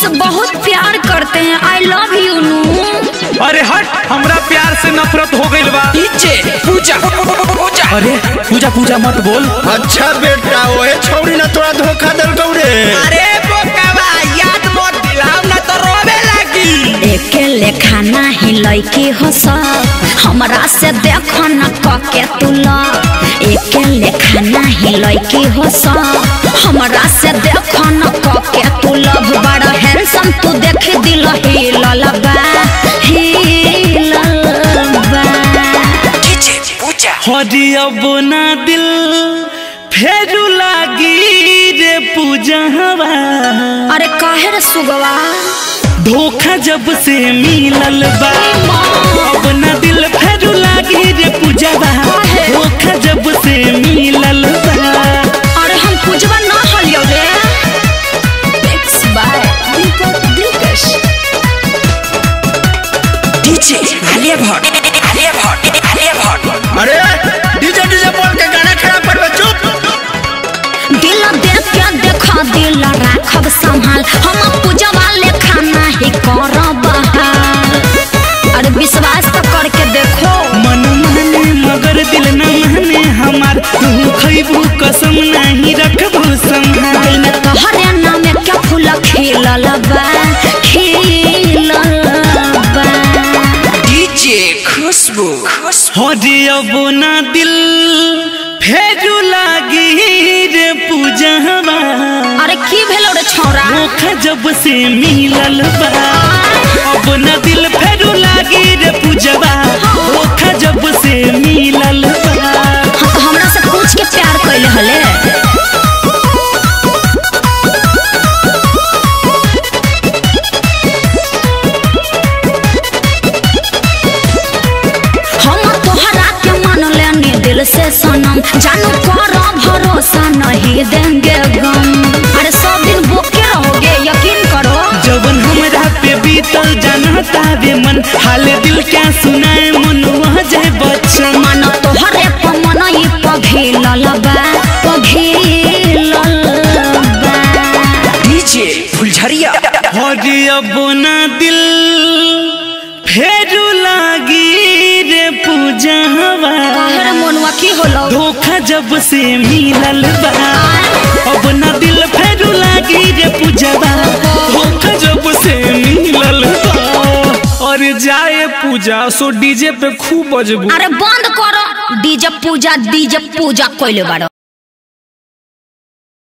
मुझसे बहुत प्यार करते हैं आई लव यू नू अरे हट हमरा प्यार से नफरत हो गइल बा नीचे पूजा पूजा अरे पूजा पूजा मत बोल अच्छा बेटा ओए छौरी ना तोरा धोखा दल गौरे अरे बोकावा याद मत दिलाओ ना तो रोवे लगी एके लेखा नाही लैकी हो सब हमरा से देखो न कके तुला एके लेखा नाही लैकी हो सब हमरा से देखो न कके तुला बड़ा हैंडसम तू देख दिल हिलल बा हिलल बा नीचे पूजा हरी अब ना दिल फेरू लागी रे पूजा हवा अरे काहे रे सुगवा धोखा जब से मिलल बा अब ना दिल फेरू लागी रे पूजा बा धोखा जब से मिलल बा अरे हम पूजवा ना हलियो रे Mix by Deepak Dilkash. नीचे आलिया भट्ट आलिया भट्ट आलिया भट्ट अरे डीजे डीजे बोल के गाना खराब कर चुप दिल देख के देखा दिल राखब संभाल हम पूजवा लेखा नहीं करब हाल। अरे विश्वास तो करके देखो मन माने मगर दिल न माने हमार तू खैबू कसम नहीं रखबू संभाल दिल में तोहरे नाम क्या फूल खिलल बा खिलल बा नीचे खुशबू खुशबू हरे अब ना दिल फेरू लागी रे पूजवा अरे की भेलो रे छौरा धोखा जब से मिलल बा अब ना दिल फेरू लागी रे पूजवा धोखा जब से मिलल बा हाँ तो हमरा से पूछ के प्यार कैले हले हम तोहरा के मान लेनी दिल से सनम जानू कर भरोसा नहीं देंगे गम अरे सब दिन बोके रहोगे यकीन करो जवन हमरा पे बीतल जानता वे मन हाल दिल क्या सुनाए मन वह जाए बच्चन मन तोहरे पर मन ई पघिलल बा पघिलल बा नीचे फुलझरिया हरे अब ना दिल फेरू लागी रे पूजवा काहे मोनवा की होलो धोखा जब से मिलल बा अब ना दिल फेरू लागी रे पूजवा धोखा जब से मिलल बा और जाए पूजा सो डीजे पे खूब बजबू अरे बंद करो डीजे पूजा डीजे पूजा कोइले बारो